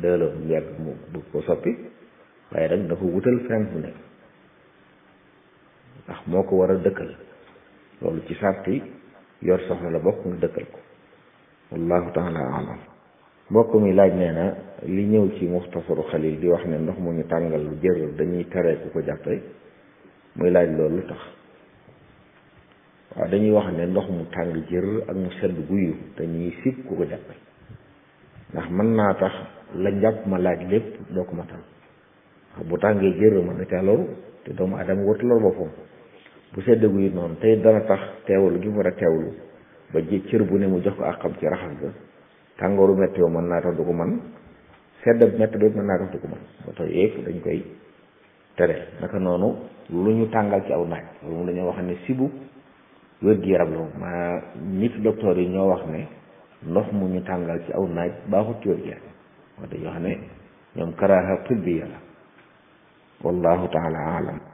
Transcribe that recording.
dëla bu yàgg mu bëgg ko soppi waaye nag dafa wutal fenn fu nekk ndax moo ko war a dëkkal loolu ci sarti yor soxna la bokk nga dëkkal ko wallahu taala alam mbokk mi laaj nee na li ñëw ci muxtasaru xalil di wax ne ndox mu ñu tàngal lu jër dañuy tere ku ko jàppe muy laaj loolu lu tax waaw dañuy wax ne ndox mu tàng jër ak mu sedd guyu dañuy sib ku ko jàppe ndax mën naa tax la njàpp ma laaj lépp doo ko matal wax bu tàngee jër mën na caa loru te doomu adama wartu lor boppam bu sedd guyu noonu tey dana tax teewlu gi mu war a teewlu ba ji cër bu ne mu jox ko àqam ci raxas ga tàngooru metti yoo mën naa tax du ko man sedd metti ba mën naa tax du ko man ba tax yëpp dañ koy tere naka noonu lu ñu tàngal ci aw naaj loolu moom dañoo wax ne sibu wér-gi-yaram la moom maa nit docteur yi ñoo wax ne ndox mu ñu tàngal ci aw naaj baaxut ci wér-gi-yaram wax dañoo wax ne ñoom karaaha tibbiya la wallahu taala alam